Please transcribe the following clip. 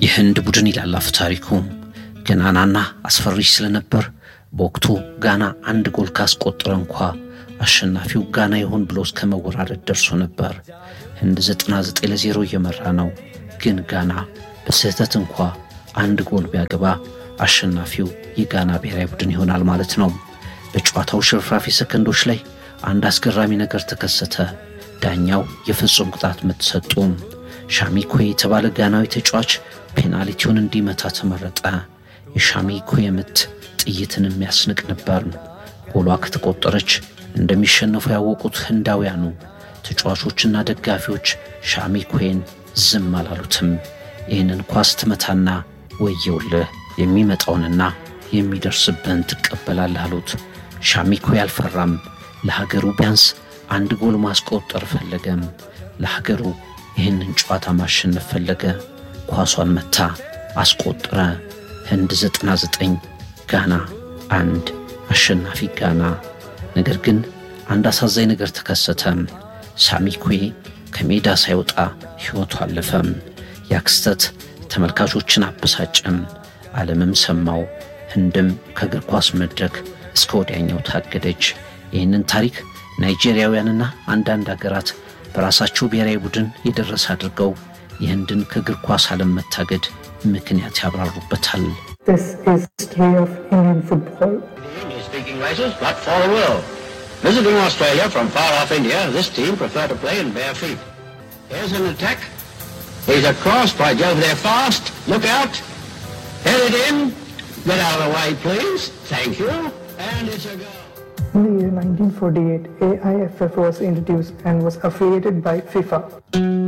የህንድ ቡድን ይላል አፈ ታሪኩ ገናናና አስፈሪ ስለነበር በወቅቱ ጋና አንድ ጎል ካስቆጠረ እንኳ አሸናፊው ጋና ይሆን ብሎ እስከ መወራረድ ደርሶ ነበር። ህንድ 99 ለዜሮ እየመራ ነው። ግን ጋና በስህተት እንኳ አንድ ጎል ቢያገባ አሸናፊው የጋና ብሔራዊ ቡድን ይሆናል ማለት ነው። በጨዋታው ሽርፍራፊ ሰከንዶች ላይ አንድ አስገራሚ ነገር ተከሰተ። ዳኛው የፍጹም ቅጣት ምት ሰጡ። ሻሚኮ የተባለ ጋናዊ ተጫዋች ፔናልቲውን እንዲመታ ተመረጠ። የሻሚኮ ምት ጥይትን የሚያስንቅ ነበር። ጎሏ ከተቆጠረች እንደሚሸነፉ ያወቁት ህንዳውያኑ ተጫዋቾችና ደጋፊዎች ሻሚኮን ዝም አላሉትም። ይህንን ኳስ ትመታና ወየውልህ የሚመጣውንና የሚደርስብህን ትቀበላለህ አሉት። ሻሚኮ ያልፈራም። ለሀገሩ ቢያንስ አንድ ጎል ማስቆጠር ፈለገም። ለሀገሩ ይህንን ጨዋታ ማሸነፍ ፈለገ። ኳሷን መታ፣ አስቆጠረ። ህንድ 99 ጋና አንድ አሸናፊ ጋና። ነገር ግን አንድ አሳዛኝ ነገር ተከሰተ። ሳሚኮዬ ከሜዳ ሳይወጣ ሕይወቱ አለፈም። ያ ክስተት ተመልካቾችን አበሳጨም፣ ዓለምም ሰማው። ህንድም ከእግር ኳስ መድረክ እስከ ወዲያኛው ታገደች። ይህንን ታሪክ ናይጄሪያውያንና አንዳንድ አገራት በራሳቸው ብሔራዊ ቡድን የደረሰ አድርገው የህንድን ከእግር ኳስ ዓለም መታገድ ምክንያት ያብራሩበታል። This is history of Indian football. English-speaking races, but for the world. Visiting Australia from far off India, this team prefer to play in bare feet. Here's an attack. He's across. By Jove, they're fast. Look out. Head it in. Get out of the way, please. Thank you. And it's a goal. In the year 1948, AIFF was introduced and was affiliated by FIFA.